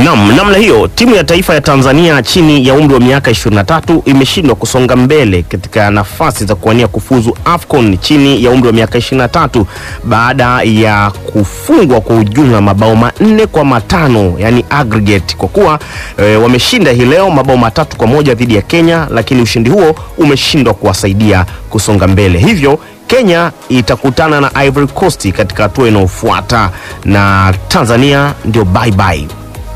Nam, namna hiyo timu ya taifa ya Tanzania chini ya umri wa miaka 23 imeshindwa kusonga mbele katika nafasi za kuwania kufuzu AFCON chini ya umri wa miaka 23 baada ya kufungwa kwa ujumla mabao manne kwa matano yani aggregate, kwa kuwa e, wameshinda hii leo mabao matatu kwa moja dhidi ya Kenya, lakini ushindi huo umeshindwa kuwasaidia kusonga mbele, hivyo Kenya itakutana na Ivory Coast katika hatua inayofuata na Tanzania ndio bye bye.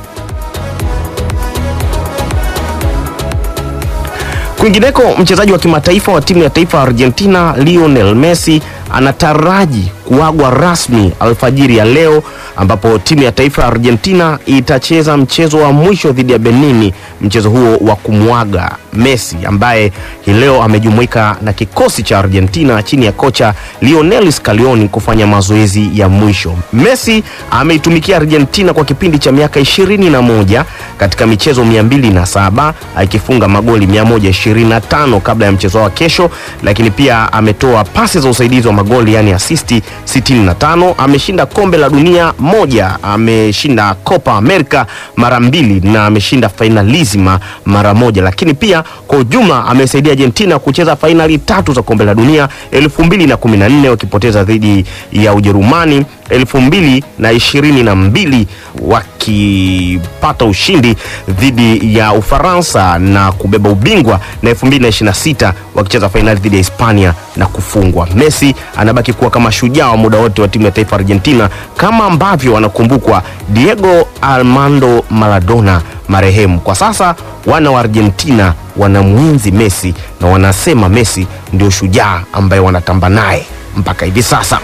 Kwingineko, mchezaji wa kimataifa wa timu ya taifa ya Argentina Lionel Messi anataraji kuagwa rasmi alfajiri ya leo ambapo timu ya taifa ya Argentina itacheza mchezo wa mwisho dhidi ya Benini, mchezo huo wa kumwaga Messi ambaye hii leo amejumuika na kikosi cha Argentina chini ya kocha Lionel Scaloni kufanya mazoezi ya mwisho. Messi ameitumikia Argentina kwa kipindi cha miaka ishirini na moja katika michezo 207 akifunga magoli 125 kabla ya mchezo wa kesho, lakini pia ametoa pasi za usaidizi wa magoli yani asisti 65. Ameshinda kombe la dunia moja, ameshinda Copa America mara mbili na ameshinda Finalisima mara moja, lakini pia kwa ujumla amesaidia Argentina kucheza fainali tatu za kombe la dunia 2014 wakipoteza dhidi ya Ujerumani 2022 wakipata ushindi dhidi ya Ufaransa na kubeba ubingwa na 2026 wakicheza fainali dhidi ya Hispania na kufungwa. Messi anabaki kuwa kama shujaa wa muda wote wa timu ya taifa Argentina, kama ambavyo wanakumbukwa Diego Armando Maradona marehemu. Kwa sasa wana wa Argentina wanamwenzi Messi na wanasema Messi ndio shujaa ambaye wanatamba naye mpaka hivi sasa.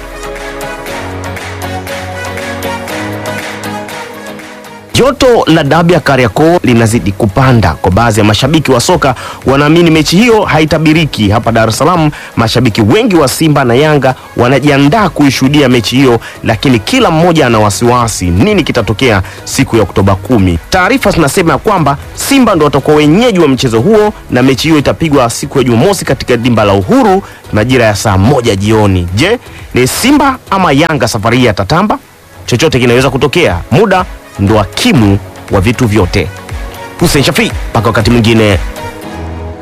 Joto la dabi ya Kariakoo linazidi kupanda kwa baadhi ya mashabiki wa soka wanaamini mechi hiyo haitabiriki. Hapa Dar es Salaam, mashabiki wengi wa Simba na Yanga wanajiandaa kuishuhudia mechi hiyo, lakini kila mmoja ana wasiwasi nini kitatokea siku ya Oktoba kumi. Taarifa zinasema ya kwamba Simba ndo watakuwa wenyeji wa mchezo huo na mechi hiyo itapigwa siku ya Jumamosi katika dimba la Uhuru majira ya saa moja jioni. Je, ni Simba ama Yanga safari hii yatatamba? Chochote kinaweza kutokea, muda ndo hakimu wa vitu vyote. Hussein Shafi, mpaka wakati mwingine.